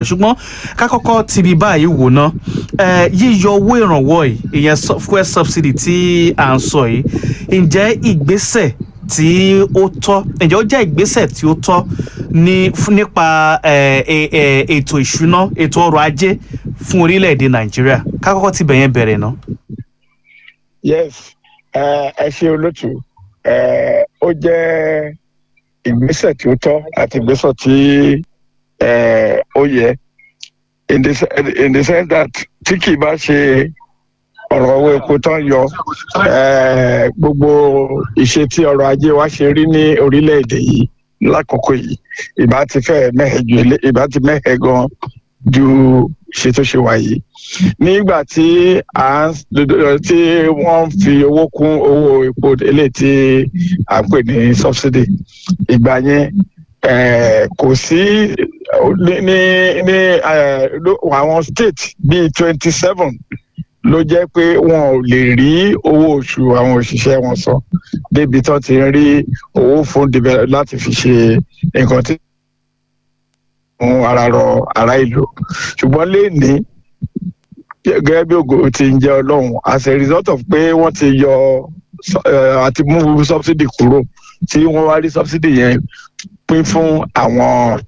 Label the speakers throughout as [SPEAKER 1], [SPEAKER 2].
[SPEAKER 1] ṣùgbọ́n ká kọ́kọ́ ti bí báyìí wò ná ẹ, yíyọ owó ìrànwọ́ yìí ìyẹn sub- fuel subsidy tí à ń sọ yìí ǹjẹ́ ìgbésẹ̀ tí ó tọ́ ǹjẹ́ ó jẹ́ ìgbésẹ̀ tí ó tọ́ ní fún- nípa ẹ, ẹ, ẹ, ètò ìṣúná ètò ọrọ̀ ajé fún orílẹ̀-èdè nàìjíríà ká kọ́kọ́ ti bẹ̀yẹn bẹ̀rẹ̀ ná.
[SPEAKER 2] yes ẹ ẹ ṣe olótú ẹ ó jẹ́ ìgbésẹ̀ tí ó tọ́ àti ìgbésẹ̀ tí ẹ ó yẹ in the se- in the sense that tí kì í bá ṣe ọ̀rọ̀ owó epo tán yọ ẹ gbogbo ìṣe tí ọrọ̀ ajé wa ṣe rí ní orílẹ̀-èdè yìí lákòókò yìí ìbá ti fẹ́ mẹ́hẹ̀ ju ilé ìbá ti mẹ́hẹ̀ gan ju ṣe tó ṣe wà yìí nígbà tí à ń tí wọ́n fi owó kún owó epo eléyìí tí à ń pè ní subsidy ìgbà yẹn eh, kò sí ní ní ní eh, ló- àwọn state bíi twenty seven ló jẹ́ pé wọn ò lè rí owó oṣù àwọn òṣìṣẹ́ wọn san débi tán ti ń rí owó fún develop láti fi ṣe nǹkan tí fún ara rọ ará ìlú ṣùgbọ́n léèní gẹ́gẹ́ bí ògo ti ń jẹ́ ọlọ́run as a result of pé wọ́n ti yọ eh, àti mú subsidy kúrò tí wọ́n wá rí subsidy yẹn pín fún àwọn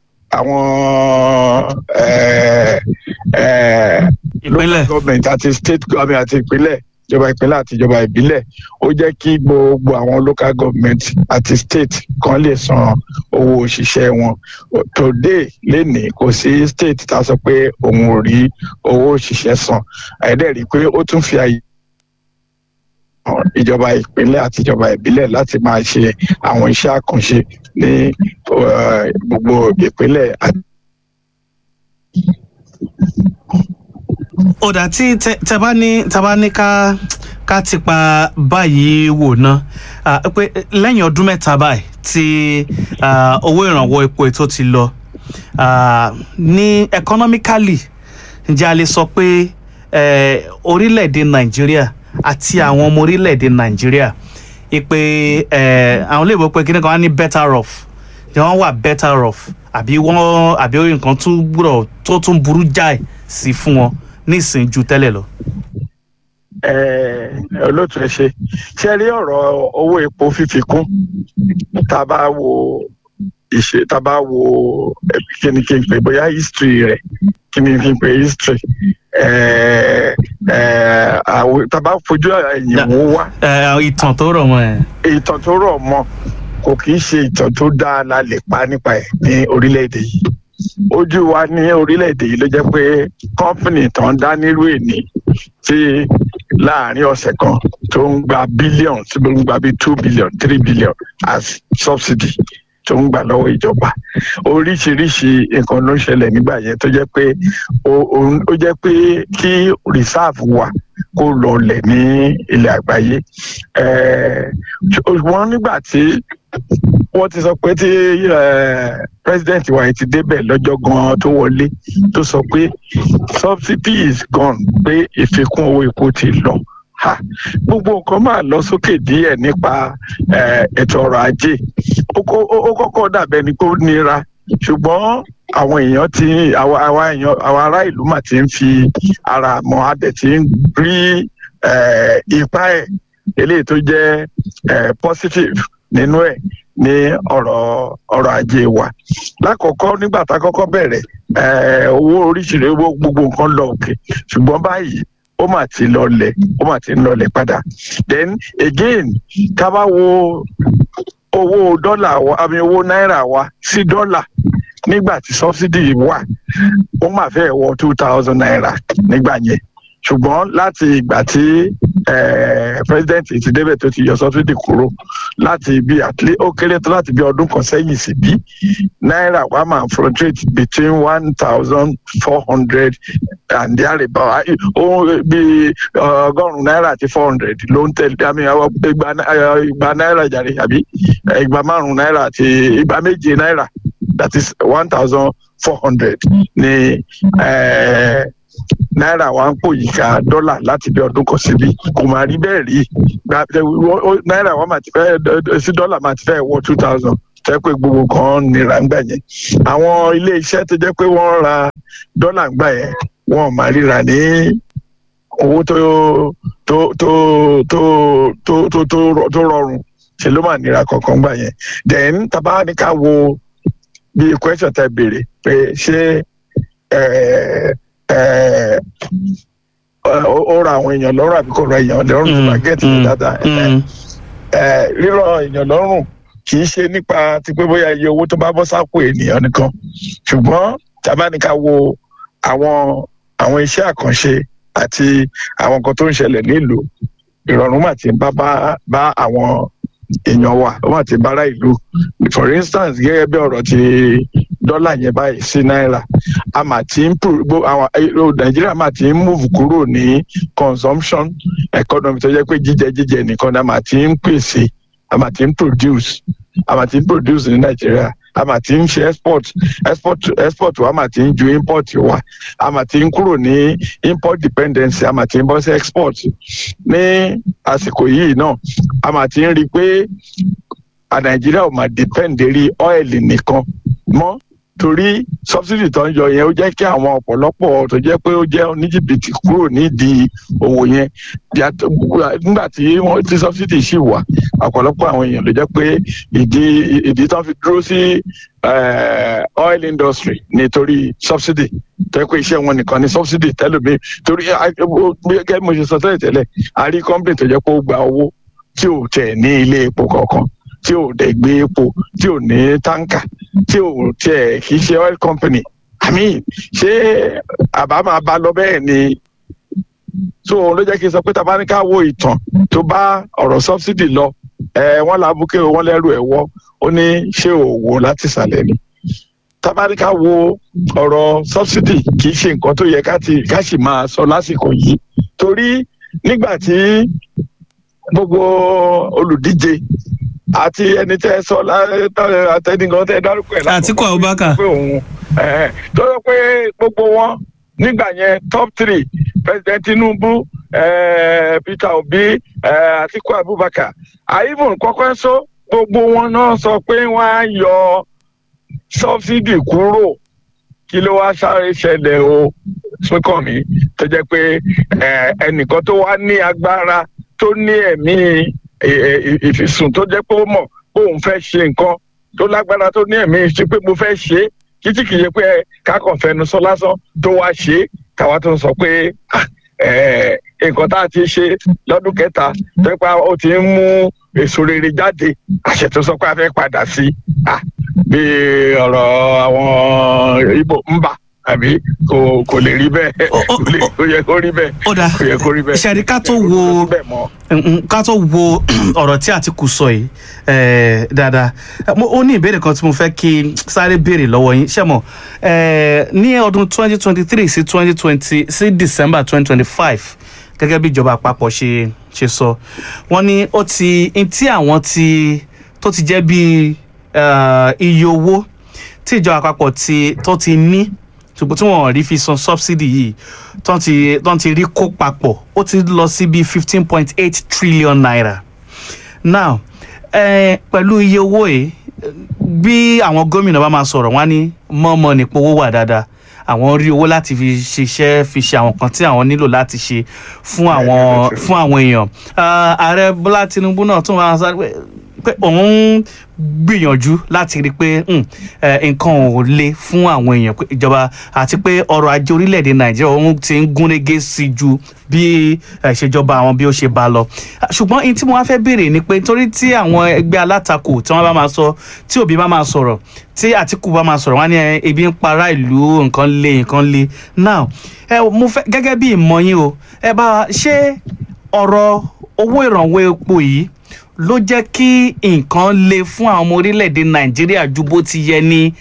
[SPEAKER 2] àwọn eh, eh,
[SPEAKER 1] ìpínlẹ̀
[SPEAKER 2] local government àti state government àti ìpínlẹ̀ ìjọba ìpínlẹ̀ àti ìjọba ìbílẹ̀ ó jẹ́ kí gbogbo àwọn local government àti state kan lè san owó òṣìṣẹ́ wọn today lénìí kò sí state tá a sọ pé òun ò rí owó òṣìṣẹ́ san àìdẹ́ rí i pé ó tún fi àyè hàn ìjọba ìpínlẹ̀ àti ìjọba ìbílẹ̀ láti máa ṣe àwọn iṣẹ́ àkànṣe ní eh, gbogbo ìpínlẹ̀ àti
[SPEAKER 1] ọ̀dà tí tẹ tẹ bá ní tẹ bá ní ká ká ti pa báyìí wò ná ah, pé lẹ́yìn ọdún mẹ́ta báyìí tí ah, owó ìrànwọ́ epo ètò ti lọ ah, ní economically ǹjẹ́ a lè sọ pé eh, orílẹ̀-èdè nàìjíríà àti àwọn ọmọ orílẹ̀-èdè nàìjíríà ìpè eh, àwọn olóògbé pé kíní kan wá ní better off ǹjẹ́ wọ́n wà better off àbí wọ́n àbí nǹkan tún gbúdọ̀ tó tún burú jáì sí fún wọn nísìnyí ju tẹ́lẹ̀ lọ.
[SPEAKER 2] Eh, olóòtú ẹ ṣe ṣe rí ọ̀rọ̀ owó epo fífi kún tá a bá wo ìṣe tá a bá wo eh, kí ni kí n pè bóyá history rẹ̀ kí ni kí n pè history eh, eh, àwọn- tá a bá fojú ẹ̀yìn
[SPEAKER 1] Ya.
[SPEAKER 2] wò wá
[SPEAKER 1] Ẹ, ìtàn tó rọ̀ mọ́ ẹ̀.
[SPEAKER 2] ìtàn tó rọ̀ mọ́ kò kì í ṣe ìtàn tó dáa la lè pa nípa ẹ̀ ní orílẹ̀-èdè yìí ojú wa ní orílẹ̀-èdè yìí ló jẹ́ pé kọ́ńpìnì tó ń dá nírú èní tí láàrin ọ̀sẹ̀ kan tó ń gba bílíọ̀n tó ń gba bíi two billion three billion as subsidy tó ń gbà lọ́wọ́ ìjọba oríṣiríṣi nǹkan ló ń ṣẹlẹ̀ nígbà yẹn tó jẹ́ pé ó- ó ó jẹ́ pé kí reserve wà kó lọlẹ̀ ní ilẹ̀ àgbáyé Eh, ṣùgbọ́n nígbà tí wọ́n ti sọ pé tí eh, president wa yìí ti débẹ̀ lọ́jọ́ gan-an tó wọlé tó sọ pé subsidy is gone pé ìfikún owó epo ti lọ Ha, gbogbo nǹkan máa lọ sókè díẹ̀ nípa eh, ètò ọrọ̀ ajé ó kó- ó- ó kọ́kọ́ dàbẹ́ ni pé ó nira ṣùgbọ́n àwọn èèyàn ti àwa àwa èèyàn àwa ará ìlú mà ti ń fi ara mọ adẹ ti ń rí eh, ipa ẹ̀ eléyìí tó jẹ́ eh, positive nínú ẹ̀ ní ọ̀rọ̀ ọrọ̀ ajé wa lákọ̀ọ́kọ́ nígbà tá a kọ́kọ́ bẹ̀rẹ̀ eh, owó oríṣiríṣi owó gbogbo nǹkan lọ òkè ṣùgbọ́n báyìí ó mà ti lọlẹ̀ ó mà ti ń lọlẹ̀ padà then again tá a bá wo owó dọ́là wa àmì owó náírà wa sí dọ́là nígbà tí subsidy wà ó mà fẹ́ wọ two thousand naira nígbà yẹn ṣùgbọ́n láti ìgbà tí eh, president ti débẹ̀ tó ti yọ subsidy kúrò láti bí àtìlẹ́ ó kéré tó láti bí ọdún kan sẹ́yìn sí bí náírà wa máa fluctuate between one thousand four hundred and thereabout ó bí ọgọ́rùn-ún náírà àti four hundred ló ń tẹ̀lé àmì àwọn igba ná- eh, igba náírà jàre àbí eh, igba márùn-ún náírà àti igba méje náírà that is one thousand four hundred ní eh, náírà wa ń pò yíká dọ́là láti bí ọdún kan síbi kò máa rí bẹ́ẹ̀ rí Gba- ó- ó- náírà wa máa ti fẹ́ sí dọ́là máa ti fẹ́ wọ two thousand tẹ́ pé gbogbo kan nira ń gbà yẹn àwọn ilé iṣẹ́ tó jẹ́ pé wọ́n ra dọ́là ń gbà yẹn wọ́n máa ríra ní owó tó tó tó tó tó tó tó tó rọrùn ṣe ló máa nira kankan gbà yẹn then tàbá ní ká wo bí question tẹ́ béèrè pé ṣé ẹ ẹ ó ra àwọn èèyàn lọ́rùn àbí kò ra èèyàn lọ́rùn tó bá gẹ̀ẹ́tì ní dáadáa rírọ̀ èèyàn lọ́rùn kì í ṣe nípa ti pé bóyá iye owó tó bá bọ́ sápò ènìyàn nìkan ṣùgbọ́n tàbá ní ká wo àwọn àwọn iṣẹ́ àkànṣe àti àwọn nǹkan tó ń ṣẹlẹ̀ nílùú ìrọ̀rùn mà ti ń bá bá àwọn èèyàn wa ó mà ti bára ìlú for instance gẹ́gẹ́ bí ọ̀rọ̀ ti dọ́là yẹn báyìí sí náírà a mà ti ń àwọn nàìjíríà mà ti ń move kúrò ní consumption economy tó jẹ́ pé jíjẹ jíjẹ nìkan ni a mà ti ń pèsè a mà ti ń produce a mà ti ń produce ní nàìjíríà a mà ti ń ṣe export export export wa mà ti ń ju import wa a mà ti ń kúrò ní import dependency a mà ti ń bọ́ sí export ní àsìkò yìí náà a mà ti ń rí i pé a nàìjíríà ò mà depend lérí ọ́ìlì nìkan mọ́ torí subsidy tó ń yọ yẹn ó jẹ́ kí àwọn ọ̀pọ̀lọpọ̀ tó jẹ́ pé ó jẹ́ oníjìbìtì kúrò nídìí òwò yẹn nígbà tí wọ́n ti subsidy ṣì wà ọ̀pọ̀lọpọ̀ àwọn èèyàn ló jẹ́ pé ìdí ìdí tó ń fi dúró sí oil industry nítorí subsidy tó yẹ pé iṣẹ́ wọn nìkan ni subsidy tẹ́lómi torí gẹ́gẹ́ bí mo ṣe sọ tẹ́lẹ̀ tẹ́lẹ̀ a rí company tó jẹ́ pé ó gba owó tí ò tẹ̀ ní ilé epo kankan tí ò dẹ̀ gbé epo tí ò ní táǹkà tí ò tiẹ̀ kì í ṣe oil company i mean ṣé àbá máa bá lọ bẹ́ẹ̀ ni so òun ló jẹ́ kí n sọ pé tá a bá ní ká wo ìtàn tó bá ọ̀rọ̀ subsidy lọ ẹ wọ́n làbúkẹ́ wọ́n lẹ́rù ẹ̀ wọ́ ó ní ṣé òwò láti ìsàlẹ̀ ni tá a bá ní ká wo ọ̀rọ̀ subsidy kì í ṣe nǹkan tó yẹ ká sì máa sọ lásìkò yìí torí nígbà tí gbogbo olùdíje àti ẹni tẹ sọ àtẹnìkan tẹ dárúkọ ẹ
[SPEAKER 1] Àtíkù Abubakar
[SPEAKER 2] pé òun tó yẹ pé gbogbo wọn nígbà yẹn top three president Tinubu Peter Obi Àtíkù Abubakar àyíbùn kọ́kọ́ sọ gbogbo wọn náà sọ pé wọ́n á yọ subsidy kúrò kí ló wá sáré ṣẹlẹ̀ o Súnkànmí tó jẹ́ pé ẹnìkan tó wá ní agbára tó ní ẹ̀mí ìfisùn tó jẹ́ pé ó mọ̀ pé òun fẹ́ ṣe nǹkan tó lágbára tó ní ẹ̀mí ṣe pé mo fẹ́ ṣe é títí kìí ṣe pé kákan fẹnu sọ lásán tó wá ṣe é káwa tó ń sọ pé nǹkan tá a ti ṣe lọ́dún kẹta tó yẹ pé ó ti ń mú èso rere jáde àṣẹ tó sọ pé a fẹ́ padà sí bí ọ̀rọ̀ àwọn Ìgbò ń bà àbí kò kò lè rí bẹ́ẹ̀ kò yẹ kó rí bẹ́ẹ̀
[SPEAKER 1] ó dáa
[SPEAKER 2] kò yẹ kó rí bẹ́ẹ̀
[SPEAKER 1] ṣẹ́ni ká tó wo ká tó wo ọ̀rọ̀ tí Àtíkù sọ yìí dáadáa ó ní ìbéèrè kan tí mo fẹ́ kí sáré béèrè lọ́wọ́ yín ṣé mọ̀ ní ọdún twenty twenty three sí twenty twenty sí December twenty twenty five gẹ́gẹ́ bí ìjọba àpapọ̀ ṣe ṣe sọ wọ́n ní ó ti tí àwọn ti tó ti jẹ́ bí iye owó tí ìjọba àpapọ̀ ti tó ti ní ṣùgbọ́n tí wọ́n rí fi san subsidy yìí tán ti tán ti rí kó papọ̀ ó ti lọ sí bíi fifteen point eight trillion naira now eh, pẹ̀lú iye owó yìí bí àwọn gómìnà bá máa sọ̀rọ̀ wọ́n á ní mọ́mọ́ nípò owó wà dáadáa àwọn rí owó láti fi ṣiṣẹ́ fi ṣe àwọn kan tí àwọn nílò láti ṣe fún àwọn fún àwọn èèyàn ààrẹ Bọ́lá Tinubu náà tún wá sáré pé òun gbìyànjú láti rí i pé nǹkan ò le fún àwọn èèyàn ìjọba àti pé ọrọ̀ ajé orílẹ̀-èdè nàìjíríà òun ti ń gúnrégé sí ju bí ìṣèjọba àwọn bí ó ṣe bá lọ ṣùgbọ́n ohun tí mo wá fẹ́ béèrè ni pé torí tí àwọn ẹgbẹ́ alátakò tí wọ́n bá máa sọ tí òbí bá máa sọ̀rọ̀ tí àtìkù bá máa sọ̀rọ̀ wọ́n ní ebi ń para ìlú nǹkan le nǹkan le now ẹ mo fẹ́ gẹ́gẹ́ bí ìmọ̀ yín o ẹ bá ṣe ọ̀rọ̀ owó ìrànwọ́ epo yìí ló jẹ́ kí nǹkan le fún àwọn ọmọ orílẹ̀-èdè nàìjíríà ju bó ti yẹ ni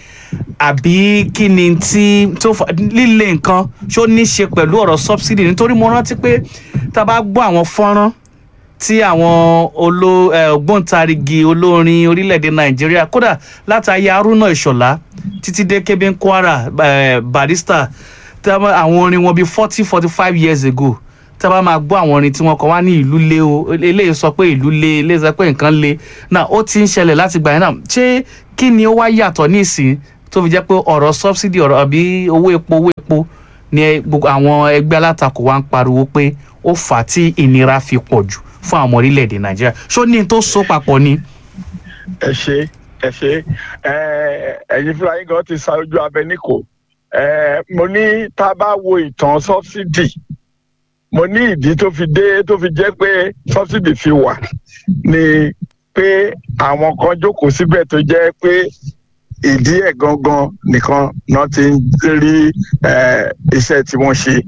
[SPEAKER 1] àbí kí ni tí tó fà líle nǹkan ṣó ní ṣe pẹ̀lú ọ̀rọ̀ subsidy nítorí mo rántí pé tá a bá gbọ́ àwọn fọ́nrán tí àwọn olo ògbóǹtarìgì olórin orílẹ̀-èdè nàìjíríà kódà látàyè haruna ìṣọ̀lá títí dé kébé kwara barrister àwọn orin wọn bíi forty forty five years ago tá a bá máa gbọ́ àwọn orin tí wọ́n kọ wá ní ìlú lé o eléyìí sọ pé ìlú lé eléyìí sọ pé nǹkan lé náà ó ti ń ṣẹlẹ̀ láti gbà yẹn náà ṣé kí ni ó wá yàtọ̀ nísìn tó fi jẹ́ pé ọ̀rọ̀ subsidy ọ̀rọ̀ àbí owó epo owó epo ni ẹ- gbogbo àwọn ẹgbẹ́ alátakò wa ń pariwo pé ó fà á tí ìnira fi pọ̀ jù fún àwọn ọmọ orílẹ̀-èdè nàìjíríà ṣó ní n tó so papọ̀ ni.
[SPEAKER 2] ẹ ṣe ẹ ṣe ẹ ẹyin fúnra yín gan ti sa ojú abẹ níkò ẹ mo ní tá a bá wo ìtàn sọbsidi mo ní ìdí tó fi dé tó fi jẹ́ pé sọbsidi fi wà ni pé àwọn kan jókòó síbẹ̀ tó jẹ́ pé ìdí ẹ̀ gangan nìkan náà ti ń rí ẹ, iṣẹ́ tí wọ́n ṣe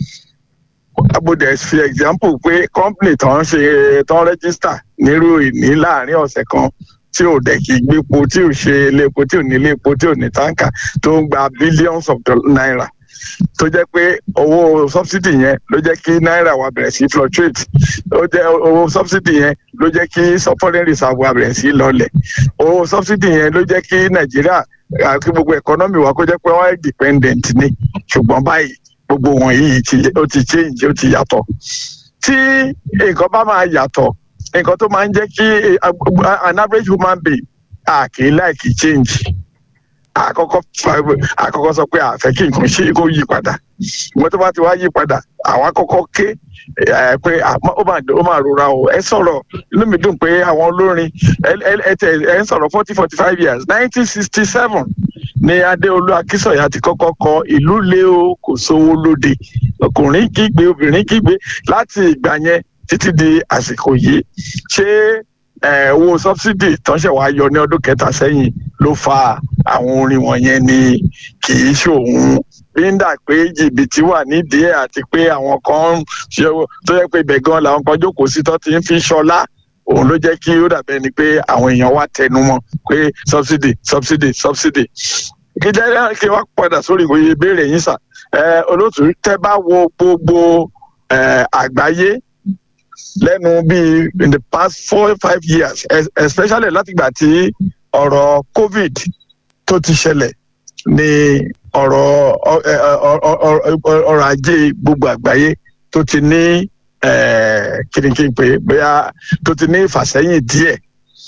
[SPEAKER 2] abodè fi example pé company tó ń ṣe tó ń register nírú ìní láàrin ọ̀sẹ̀ kan tí ò dẹ̀ kí gbépo tí ò ṣe iléepo tí ò ní iléepo tí ò ní táǹkà tó ń gba billions of doll- naira tó jẹ́ pé owó subsidy yẹn ló jẹ́ kí náírà wa bẹ̀rẹ̀ sí fluctuate ó jẹ́ owó subsidy yẹn ló jẹ́ kí foreign reserve wa bẹ̀rẹ̀ sí lọlẹ̀ owó subsidy yẹn ló jẹ́ kí nàìjíríà àti gbogbo economy wa kó jẹ́ pé wọ́n dependent ni ṣùgbọ́n báyìí gbogbo wọ̀nyí ti- ó ti change ó ti yàtọ̀ tí nǹkan bá máa yàtọ̀ nǹkan tó máa ń jẹ́ kí a- an average human being a kì í like change àkọ́kọ́ àkọ́kọ́ sọ pé àfẹ́ kí nǹkan ṣe kó yí padà ìwọ́n tó bá ti wá yí padà àwa kọ́kọ́ ké ẹ, pé àmọ́ ó máa ó máa rora o ẹ sọ̀rọ̀ inú mi dùn pé àwọn olórin ẹ ẹ- ẹ tẹ ẹ ń sọ̀rọ̀ forty forty five years nineteen sixty seven ni adéolú akínsọ̀yà ti kọ́kọ́ kọ ìlú lé o kò sówó lóde ọkùnrin kígbe obìnrin kígbe láti ìgbà yẹn títí di àsìkò yìí ṣé ẹ, owó sọbsidi tánṣẹ wàá yọ ní ọdún kẹta sẹ́yìn ló fa àwọn orin wọ̀nyẹn ni kì í ṣòun bíńdà pé jìbìtì wà nídìí ẹ̀ àti pé àwọn kan ń ṣe tó yẹ pé ibẹ̀ gan làwọn kan jókòó sí tó ti ń fi ṣọlá òun ló jẹ́ kí ó dàbẹ́ ni pé àwọn èèyàn wá tẹnu mọ́ pé subsidy subsidy subsidy kí jẹ́ kí wọ́n padà sórí ìwòye ìbéèrè yín sà ẹ olóòtú tẹ́ bá wo gbogbo ẹ, àgbáyé lẹ́nu bíi in the past four five years es- especially látìgbà tí ọ̀rọ̀ covid tó ti ṣẹlẹ̀ ní ọ̀rọ̀ ọ- ẹ, ọ- ọ- ọ- ọ- ọrọ̀ ajé gbogbo àgbáyé tó ti ní eh, kìnìkìnì pé bóyá tó ti ní ìfàsẹ́yìn díẹ̀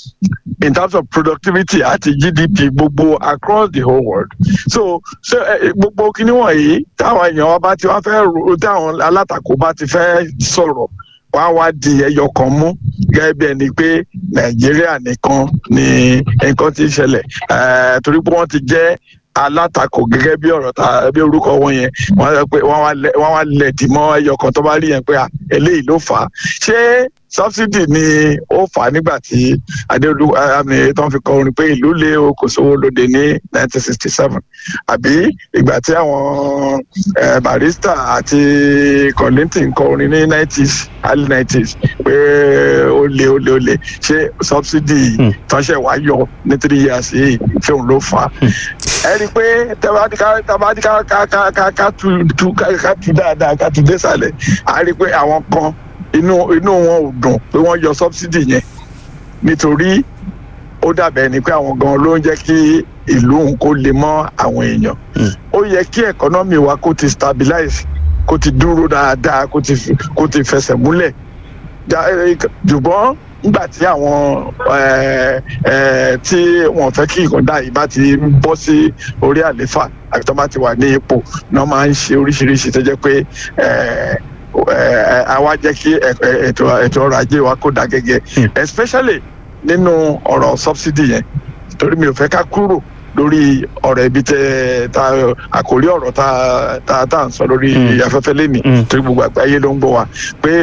[SPEAKER 2] in terms of productivity àti gdp gbogbo across the whole world so so eh, gbogbo kíní wọ̀nyí táwọn èèyàn wa bá ti wá fẹ́ ro táwọn alátakò bá ti fẹ́ sọ̀rọ̀ wá wá di ẹyọ kan mú gẹ́gẹ́ bí ẹni pé nàìjíríà nìkan ni nǹkan ti ń ṣẹlẹ̀ Eh, torí pé wọ́n ti jẹ́ alátakò gẹ́gẹ́ bí ọ̀rọ̀ ta bí orúkọ wọn yẹn wọ́n sọ pé wọ́n wá lẹ̀- wọ́n wá lẹ̀dí mọ́ ẹyọ kan tó bá rí yẹn pé à, eléyìí ló fà á ṣé subsidy ni ó fà á nígbà tí adéolú àmì tó ń fi kọ orin pé ìlú lé o kò sówó lóde ní 1967 àbí ìgbà tí àwọn eh, barista àti Kollington kọ orin ní 90s early 90s pé ó lé ó lé ó lé ṣé subsidy
[SPEAKER 1] Hmm.
[SPEAKER 2] tánṣẹ́ wá yọ ní three years yìí ṣé òun ló fà á ẹ rí i pé tabadika tabadika ká ká ká ká tu tu ká ká tu dáadáa ká tu désàlẹ̀ a rí i pé àwọn kan inú inú wọn ò dùn pé wọ́n yọ subsidy yẹn nítorí ó dàbẹ̀ ni pé àwọn gan ló ń jẹ́ kí ìlú òun kó lè mọ́ àwọn èèyàn
[SPEAKER 1] Mm.
[SPEAKER 2] ó yẹ kí economy wa kó ti stabilize kó ti dúró dáadáa kó ti kó ti fẹsẹ̀ múlẹ̀ Ja- eh, ṣùgbọ́n nígbà tí àwọn eh, eh, tí wọ́n fẹ́ kí ìkọ̀dá yìí bá ti bọ́ sí orí àléfà àti tó bá ti wà ní ipò náà máa ń ṣe oríṣiríṣi tó jẹ́ pé eh, eh, àwa jẹ́ kí ẹ- ẹ- ètò ètò ọrọ̀ ajé wa kó dá gẹ́gẹ́
[SPEAKER 1] Hmm.
[SPEAKER 2] especially nínú ọ̀rọ̀ subsidy yẹn torí mi ò fẹ́ ká kúrò lórí ọ̀rọ̀ ibi tẹ ta àkórí ọ̀rọ̀ ta ta ta ń sọ lórí
[SPEAKER 1] Hmm.
[SPEAKER 2] afẹ́fẹ́ lẹ́nìí
[SPEAKER 1] Hmm.
[SPEAKER 2] torí gbogbo àgbáyé ló ń gbọ́ wa pé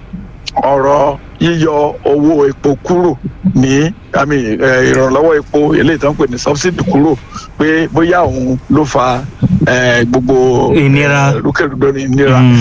[SPEAKER 2] ọ̀rọ̀ yíyọ owó epo kúrò ní àmì eh, ìrànlọ́wọ́ epo eléyìí tó ń pè ní subsidy kúrò pé bóyá òun ló fa eh, gbogbo
[SPEAKER 1] Ìnira.
[SPEAKER 2] eh, rúkèrúdò ní ìnira
[SPEAKER 1] Mm.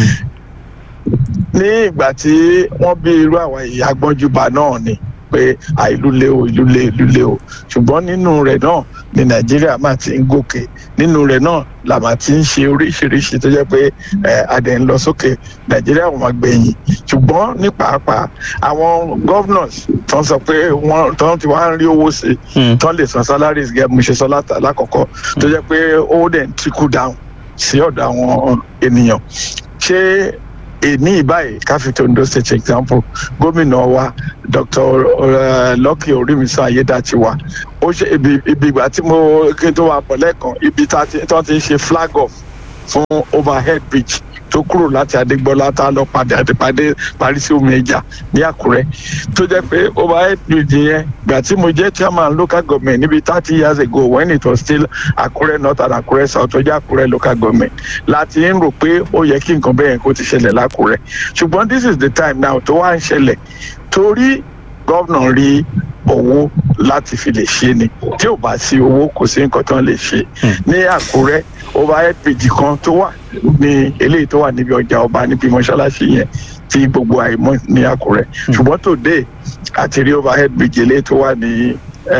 [SPEAKER 2] ní ìgbà tí wọ́n bí irú àwọn ìyá gbọ́njúbà náà ni pé à ìlú lé o ìlú lé ìlú lé o ṣùgbọ́n nínú rẹ̀ náà ni nàìjíríà máa ti ń gòkè nínú rẹ̀ náà là máa ti ń ṣe oríṣiríṣi tó jẹ́ pé ẹ̀ adẹ̀ ń lọ sókè nàìjíríà wọn máa gbẹ̀yìn ṣùgbọ́n ní pàápàá àwọn governors tó ń sọ pé wọ́n tó ń ti wá ń rí owó sí i
[SPEAKER 1] Mm.
[SPEAKER 2] tó ń lè san salaries gẹ́gẹ́ mo ṣe sọ látà- lákọ̀ọ́kọ́ tó jẹ́ pé ó dẹ̀ ń trickle down sí ọ̀dọ̀ àwọn ènìyàn ṣé èní ìbáyìí káfíńtì Ondo state example gómìnà wa Dr. uh, Lucky Orímisàn Ayédàtiwa ó ṣe ibi ibi ìgbà tí mo kí n tó wà pọ̀ lẹ́ẹ̀kan ibi tá a ti tí wọ́n ti ń ṣe flag off fún overhead bridge tó kúrò láti Adégbọ́lá tá a lọ padà àdìpàdé parí sí omi ẹja ní Àkúrẹ́ tó jẹ́ pé overhead bridge yẹn gbà tí mo jẹ́ chairman local government níbi thirty years ago when it was still Àkúrẹ́ north and Àkúrẹ́ south tó jẹ́ Àkúrẹ́ local government láti ń rò pé ó yẹ kí nǹkan bẹ́ẹ̀ kó ti ṣẹlẹ̀ l'Ákúrẹ́ ṣùgbọ́n this is the time now tó wá ń ṣẹlẹ̀ torí gómìnà rí owó láti fi lè ṣe ni tí ò bá sí owó kò sí nǹkan tó ń lè ṣe ní Àkúrẹ́ overhead bridge kan tó wà ní eléyìí tó wà níbi ọjà ọba níbi mọ́ṣáláṣí yẹn tí gbogbo àìmọ̀ ní Àkúrẹ́ ṣùgbọ́n today àti rí overhead bridge eléyìí tó wà ní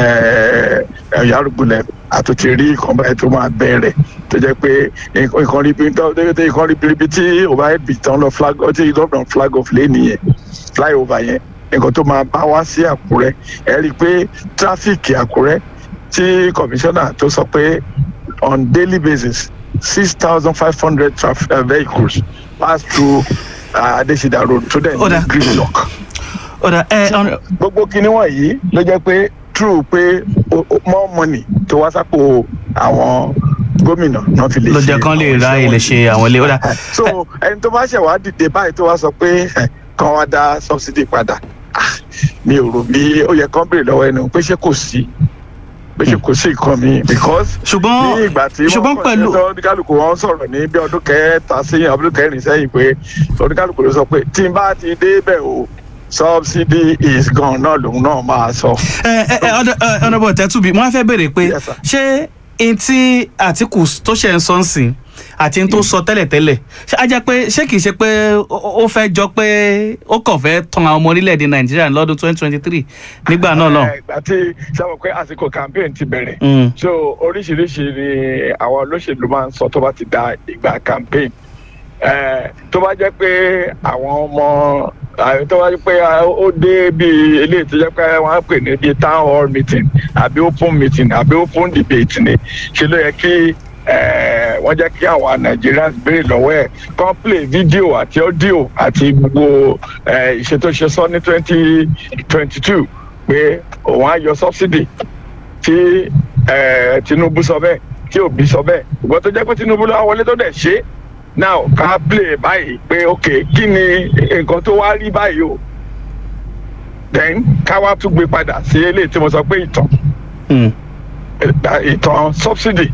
[SPEAKER 2] Yàrùgbùlẹ̀ àtúntì rí nǹkan báyìí tó máa bẹ̀rẹ̀ tó jẹ́ pé nǹkan rí nǹkan rí bíi tí overhead bridge tán lọ flag tí gómìnà flag off lé nìyẹn flyover yẹn nǹkan tó máa bá wá sí Àkúrẹ́ ẹ rí i pé tráfíìkì Àkúrẹ́ tí kọmíṣánná tó sọ pé on daily basis six thousand five hundred traf- uh, vehicles pass through uh, Adesida road tó dẹ̀
[SPEAKER 1] Ó dà.
[SPEAKER 2] ní gridlock.
[SPEAKER 1] ọ̀dà ẹ ọ̀nà-
[SPEAKER 2] gbogbo kinní wọ̀nyí ló jẹ́ pé true pé o- o- more money tó wá sápò àwọn gómìnà náà fi lè
[SPEAKER 1] ló
[SPEAKER 2] ṣe
[SPEAKER 1] jẹ́ kán lè
[SPEAKER 2] àwọn
[SPEAKER 1] ra
[SPEAKER 2] iṣẹ́
[SPEAKER 1] ilé
[SPEAKER 2] wọ̀nyí.
[SPEAKER 1] ṣe àwọn ilé ọ̀dà
[SPEAKER 2] so ẹni tó bá ṣẹ̀ wá dìde báyìí tó wá sọ pé eh, kán wá dá subsidy padà Ah, mi ò rò bí ó yẹ kán béèrè lọ́wọ́ ẹni pé ṣé kò sí pé ṣé kò sí nǹkan mi because ní
[SPEAKER 1] ṣùgbọ́n
[SPEAKER 2] ìgbà tí
[SPEAKER 1] ṣùgbọ́n
[SPEAKER 2] wọ́n
[SPEAKER 1] pẹ̀lú
[SPEAKER 2] kọ́ oníkálukú wọn sọ̀rọ̀ ní bí ọdún kẹta sẹ́yìn ọdún kẹrin sẹ́yìn pé oníkálukú ló sọ pé tí n bá ti débẹ̀ o subsidy is gone náà lòun náà máa sọ.
[SPEAKER 1] ẹ ẹ ẹ ọ̀dà- ẹ, ọ̀nàbọ̀ tẹ́tùbí mo wá fẹ́ béèrè pé
[SPEAKER 2] Yes, sir.
[SPEAKER 1] ṣé n tí Àtìkù tó ṣe ń sọ ń sìn àti n tó sọ tẹ́lẹ̀tẹ́lẹ̀ ṣé á jẹ́ pé ṣé kìí ṣe pé ó ó fẹ́ jọ pé ó kàn fẹ́ tan àwọn ọmọ orílẹ̀-èdè Nàìjíríà lọ́dún twenty twenty three nígbà náà lọ.
[SPEAKER 2] Eh, ìgbà tí sábà pé àsìkò campaign ti bẹ̀rẹ̀
[SPEAKER 1] Mm.
[SPEAKER 2] so oríṣiríṣi ni àwọn olóṣèlú máa ń sọ tó bá ti da ìgbà campaign Eh, tó bá jẹ́ pé àwọn ọmọ eh, tó bá jẹ́ pé ah, ó dé bí eléyìí tó jẹ́ pé wọ́n á pè ní bí town hall meeting àbí open meeting àbí open debate ni ṣe ló yẹ kí eh, wọ́n jẹ́ kí àwọn Nigerians béèrè lọ́wọ́ ẹ̀ kàn play video àti audio àti gbogbo eh, ìṣe tó ṣe sọ ní twenty twenty two pé òun á yọ subsidy tí eh, Tinubu sọ bẹ́ẹ̀ tí Obi sọ bẹ́ẹ̀ ìgbọ́n tó jẹ́ pé Tinubu ló wá wọlé tó dẹ̀ ṣe é now ká play báyìí pé ok kí ni nǹkan tó wá rí báyìí o then ká wá tún gbé padà sí eléyìí tí mo sọ pé ìtàn
[SPEAKER 1] Mm.
[SPEAKER 2] eh, ìtàn subsidy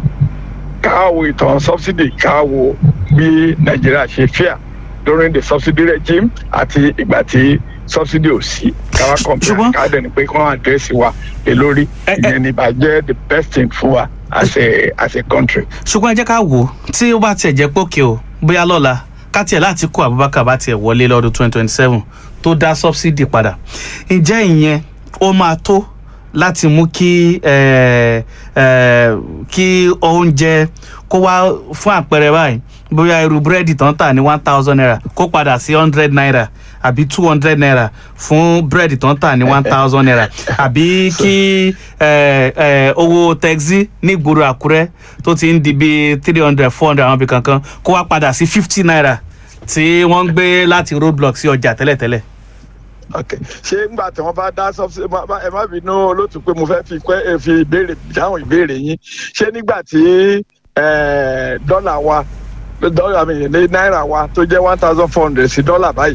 [SPEAKER 2] ká wo ìtàn subsidy ká wo bí Nàìjíríà ṣe fíà during the subsidy regime àti ìgbà tí subsidy ò sí ká wá compare
[SPEAKER 1] Ṣùgbọ́n-
[SPEAKER 2] ká dẹ̀ ni pé kí wọ́n àdírẹ́sì wa lé lórí
[SPEAKER 1] Ẹ- ẹ-
[SPEAKER 2] ìyẹn ní ìbàjẹ́ the best thing fún wa as a as a country.
[SPEAKER 1] ṣùgbọ́n ẹ jẹ́ ká wò ó tí ó bá tiẹ̀ jẹ́ pókè o bóyá lọ́la ká tiẹ̀ láti kó Abubakar bá tiẹ̀ wọlé lọ́dún twenty twenty seven tó dá subsidy padà ǹjẹ́ ìyẹn ó máa tó láti mú kí eh, eh, kí oúnjẹ kó wá fún àpẹẹrẹ báyìí bóyá irú búrẹ́dì tán tà ní one thousand naira kó padà sí hundred naira àbí two hundred naira fún búrẹ́dì tán tà ní one thousand naira àbí kí eh, eh, owó tẹ́gí ní ìgboro Àkúrẹ́ tó ti ń di bíi three hundred four hundred àwọn ibì kankan kó wá padà sí fifty naira tí wọ́n ń gbé láti roadblock sí ọjà tẹ́lẹ̀tẹ́lẹ̀.
[SPEAKER 2] ok ṣé ńgbà tí wọn bá dá subsidy má- má- ẹ má bínú olóòtú pé mo fẹ́ fi pẹ́ ẹ fi ìbéèrè dáhùn ìbéèrè yín ṣé nígbà tí eh, dọ́là wa dọ́là mi ní náírà wa tó jẹ́ one thousand four hundred sí dọ́là báyìí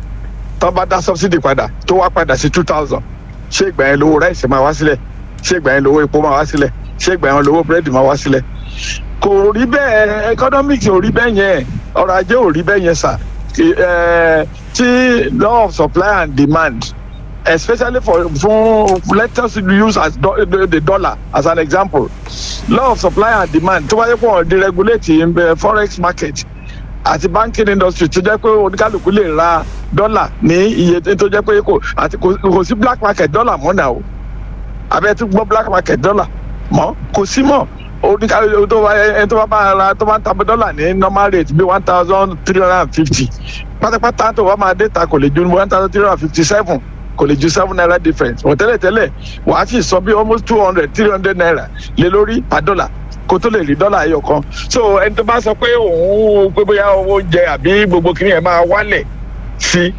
[SPEAKER 2] tó bá dá subsidy padà tó wá padà sí two thousand ṣé ìgbà yẹn lówó ráìsì máa wá sílẹ̀ ṣé ìgbà yẹn lówó epo máa wá sílẹ̀ ṣé ìgbà yẹn lówó búrẹ́dì máa wá sílẹ̀ kò rí bẹ́ẹ̀ economics ò rí bẹ́ẹ̀ yẹn ọrọ̀ ajé ò rí bẹ́ẹ̀ yẹn sà Kì- eh, tí law of supply and demand especially for for let us use as do, the, the dollar as an example law of supply and demand tó bá yẹ kó wọn deregulate in the forex market àti banking industry tó jẹ́ pé oníkálukú lè ra dọ́là ní iye tó jẹ́ pé kò àti kò kò sí black market dọ́là mọ́ náà o abẹ́ tó gbọ́ black market dọ́là mọ́ kò sí mọ́ oníkálukú tó bá ẹni tó bá máa ra tó bá ń ta dọ́là ní normal rate bí one thousand three hundred and fifty pátápátá tó bá máa dé ta kò lè ju one thousand three hundred and fifty seven kò lè ju seven naira difference wọ́n tẹ́lẹ̀ tẹ́lẹ̀ wàá sì sọ bí almost two hundred three hundred naira lé lórí per dollar kó tó lè rí dọ́là ẹyọ kan so ẹni tó bá sọ pé òun pé bóyá owó oúnjẹ àbí gbogbo kìnìún ẹ̀ máa wálẹ̀ sí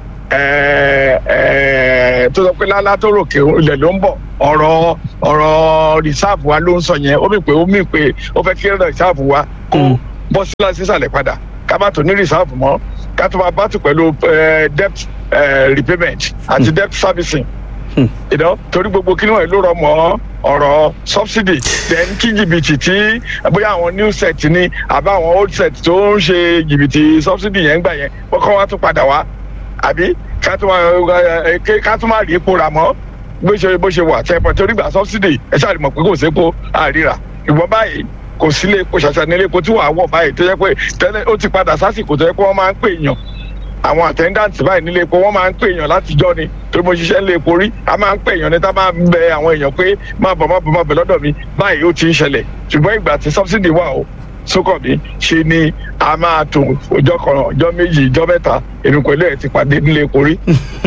[SPEAKER 2] ẹ ẹ tó sọ pé lálá tó ròkè ilẹ̀ ló ń bọ̀ ọ̀rọ̀ ọ̀rọ̀ rìsáàfù wa ló ń sọ yẹn ó mì pé ó mì pé ó fẹ́ kí rìsáàfù wa kó
[SPEAKER 1] Mm.
[SPEAKER 2] bọ́ sílẹ̀ sísàlẹ̀ padà ká má tó ní rìsáàfù mọ́ ká tó máa bá tù pẹ̀lú eh, debt eh, repayment àti debt servicing
[SPEAKER 1] Hmm.
[SPEAKER 2] you know torí gbogbo kí wọn ló rọ mọ ọ̀rọ̀ subsidy then kí jìbìtì tí bóyá àwọn new set ni àbá àwọn old set tó ń ṣe jìbìtì subsidy yẹn ń gbà yẹn kọ́kọ́ wá tún padà wá àbí ká tún máa ẹ, ké- ká tún máa rí epo rà mọ́ bó ṣe bó ṣe wà tẹ́pọ̀ torí gbà subsidy ẹ ṣáà rí mọ̀ pé kò sépo àríra ìwọ́n báyìí kò sílé epo ṣàṣà nílé epo tí wàá wọ̀ báyìí tó yẹ pé tẹ́lẹ̀ ó ti padà sásìkò tó yẹ pé wọ́n máa ń pè yàn àwọn attendant báyìí nílé epo wọ́n máa ń pè èèyàn látijọ́ ni torí mo ṣiṣẹ́ nílé epo rí a máa ń pè èèyàn ní tá a máa ń bẹ àwọn èèyàn pé má bọ̀ má bọ̀ má bọ̀ lọ́dọ̀ mi báyìí ó ti ń ṣẹlẹ̀ ṣùgbọ́n ìgbà tí subsidy wà o sókàn mi ṣe ni a máa tó ọjọ́ kan ọjọ́ méjì ọjọ́ mẹ́ta èmi pẹ̀lú ẹ̀ ti pàdé nílé epo rí.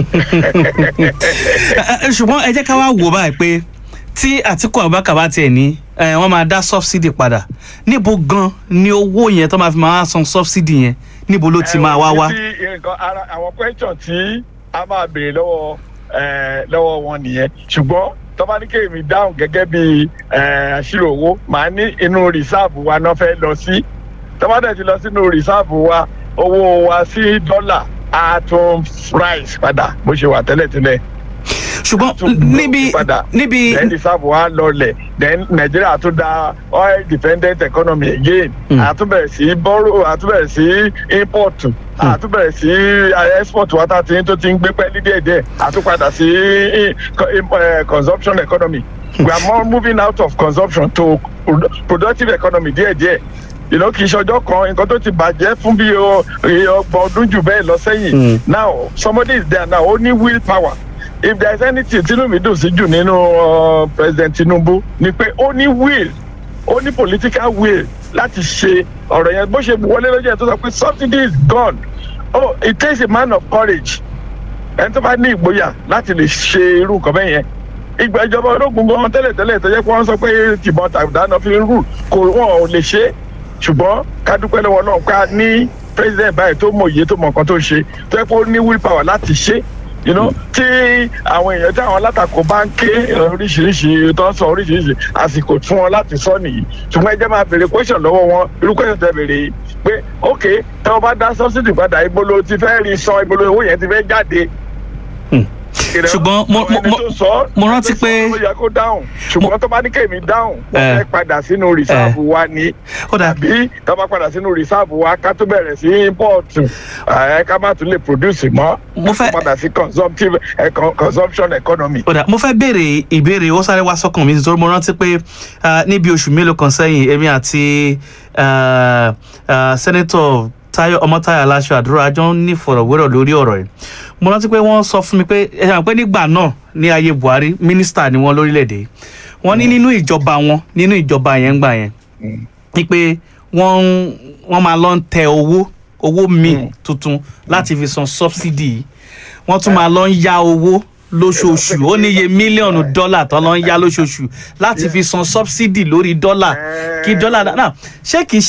[SPEAKER 1] Ẹ, ẹ, ṣùgbọ́n ẹ jẹ́ ká wá wò báyìí pé tí Àtíkù Abubakar bá tiẹ̀ ní ẹ, wọ́n máa dá subsidy padà níbo gan ni owó yẹn tó máa fi máa san subsidy yẹn níbo ló ti máa wá wá.
[SPEAKER 2] Ibi nǹkan ara àwọn question tí a máa béèrè lọ́wọ́ eh, lọ́wọ́ wọn nìyẹn ṣùgbọ́n tọ́ba ní kéèmí dáhùn gẹ́gẹ́ bí eh, àṣírò owó màá ní inú rìsáàbù wa náà fẹ́ lọ sí tọ́ba dẹ̀ ti lọ sínú rìsáàbù wa owó wa sí dọ́là á tún rise padà bó ṣe wà tẹ́lẹ̀tẹ́lẹ̀
[SPEAKER 1] ṣùgbọ́n
[SPEAKER 2] tún
[SPEAKER 1] níbi
[SPEAKER 2] padà.
[SPEAKER 1] níbi
[SPEAKER 2] then reserve wa lọlẹ̀ then Nigeria tún da oil dependent economy again
[SPEAKER 1] Mm.
[SPEAKER 2] àtúbẹ̀rẹ̀ sí borrow àtúbẹ̀rẹ̀ sí import àtúbẹ̀rẹ̀ sí eh, export wa tá a ti ń tó ti ń gbé pẹ́ẹ́lí díẹ̀díẹ̀ àtúpadà sí eh, co- eh, consumption economy we are more moving out of consumption to produ- productive economy díẹ̀díẹ̀ you know kì í ṣọjọ́ kan nǹkan tó ti bàjẹ́ fún bí o- iye ọgbọ̀n ọdún jù bẹ́ẹ̀ lọ sẹ́yìn
[SPEAKER 1] Mm.
[SPEAKER 2] now somebody is there now ó ní will power if there is anything tinubu dùn sí jù nínú uh, president tinubu ni pé ó ní will ó ní political will láti ṣe ọ̀rọ̀ yẹn bó ṣe wọlé lọ́jọ́ yẹn tó sọ pé subsidy is gone oh it takes a man of courage ẹni tó bá ní ìgboyà láti lè ṣe irú nǹkan bẹ́ẹ̀ yẹn ìgbà ìjọba ológun gan tẹ́lẹ̀tẹ́lẹ̀ tó yẹ kó wọ́n sọ pé tìbọn tàdáná fi ń rù kò wọ́n ò lè ṣe é ṣùgbọ́n ká dúpẹ́ lọ́wọ́ náà pé a ní president báyìí tó mọ òye tó mọ nǹkan tó ń ṣe tó yẹ kó ní will power láti ṣe é you know tí àwọn èèyàn tí àwọn alátakò bá ń ké oríṣiríṣi tó ń sọ oríṣiríṣi àsìkò fún wọn láti sọ nìyí ṣùgbọ́n ẹ jẹ́ máa béèrè question lọ́wọ́ wọn irú question tẹ béèrè yìí pé ok tí wọ́n bá dá subsidy padà ibo ló ti fẹ́ rí san ibo ló owó yẹn ti fẹ́ jáde.
[SPEAKER 1] Hmm.
[SPEAKER 2] You know,
[SPEAKER 1] Ṣùgbọ́n mo-
[SPEAKER 2] àwọn ẹni
[SPEAKER 1] mo-
[SPEAKER 2] tó sọ,
[SPEAKER 1] mo rántí
[SPEAKER 2] ẹni tó
[SPEAKER 1] pé-
[SPEAKER 2] sọ ló yẹ kó dáhùn ṣùgbọ́n tó bá ní kéèmí dáhùn wọ́n
[SPEAKER 1] Eh.
[SPEAKER 2] fẹ́ padà sínú rìsáàbù wa ni
[SPEAKER 1] ó dà
[SPEAKER 2] tàbí tá a bá padà sínú rìsáàbù wa ká tó bẹ̀rẹ̀ sí import ẹ̀ ká má tún lè produce mọ́
[SPEAKER 1] Mo fẹ́-
[SPEAKER 2] ká tó padà sí consumptive eh, con- consumption economy.
[SPEAKER 1] ó dà mo fẹ́ béèrè ìbéèrè ó sáré wá sọ́kàn mi nítorí mo rántí pé ah, níbi oṣù mélòó kan sẹ́yìn èmi àti ah, ah, sẹ́nẹ́tọ̀ Táyọ̀ Ọmọ́táyọ̀ Aláṣọ Àdúrà jọ ń ní ìfọ̀rọ̀wérọ̀ lórí ọ̀rọ̀ yìí mo rántí pé wọ́n sọ fún mi pé ẹ ṣàmì pé nígbà náà ní ayé Buhari mínísítà ni wọ́n lórílẹ̀‐èdè yìí wọ́n ní nínú ìjọba wọn nínú ìjọba yẹn gbà yẹn
[SPEAKER 2] Mm.
[SPEAKER 1] ni pé wọ́n ń- wọ́n máa lọ ń tẹ owó owó míì
[SPEAKER 2] Mm.
[SPEAKER 1] tuntun láti fi san subsidy yìí wọ́n tún máa lọ ń yá owó lóṣooṣù ó níye mílíọ̀nù dọ́là tó lọ ń yá lóṣooṣù láti fi san subsidy lórí dọ́là kí dọ́là náà ṣé kìí